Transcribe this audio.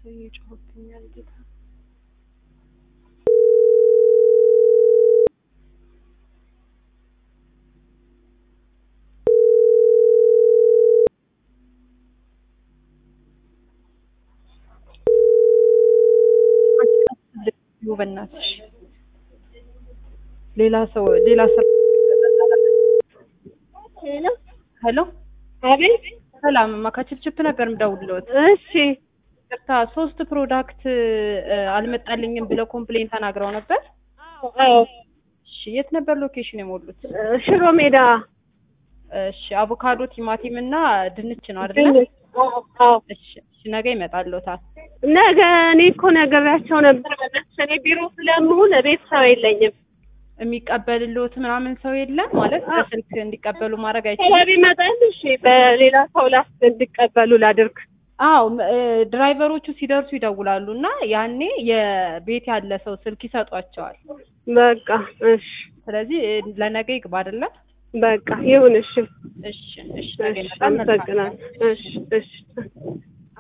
ሰው እየጮህብኛል ጌታ በእናትሽ ሌላ ሰው ሌላ ሰው ሄሎ ሄሎ አቤት። ሰላም ማካችፕችፕ ነበር የምደውልልዎት እሺ ይቅርታ ሶስት ፕሮዳክት እ፣ አልመጣልኝም ብለው ኮምፕሌን ተናግረው ነበር አዎ አዎ። እሺ የት ነበር ሎኬሽን የሞሉት ሽሮ ሜዳ እሺ አቮካዶ ቲማቲም እና ድንች ነው አይደለ ድንች። አዎ አዎ። እሺ እሺ ነገ ይመጣልዎታል ነገ እኔ እኮ ነግሬያቸው ነበር። በእናትሽ እኔ ቢሮ ስለምሆን ቤት ሰው የለኝም። የሚቀበልልዎት ምናምን ሰው የለም ማለት በስልክ እንዲቀበሉ ማድረግ ሰላ አይችልም ቢመጣል እሺ፣ በሌላ ሰው ላስ እንዲቀበሉ ላድርግ። አዎ ም- እ፣ ድራይቨሮቹ ሲደርሱ ይደውላሉ እና ያኔ የቤት ያለ ሰው ስልክ ይሰጧቸዋል በቃ እሺ፣ ስለዚህ እ፣ ለነገ ይግባ አይደለ በቃ ይሁን። እሺ እሺ እሺ ነገ እሺ፣ ይመጣል መልካም አመሰግናለሁ። እሺ እሺ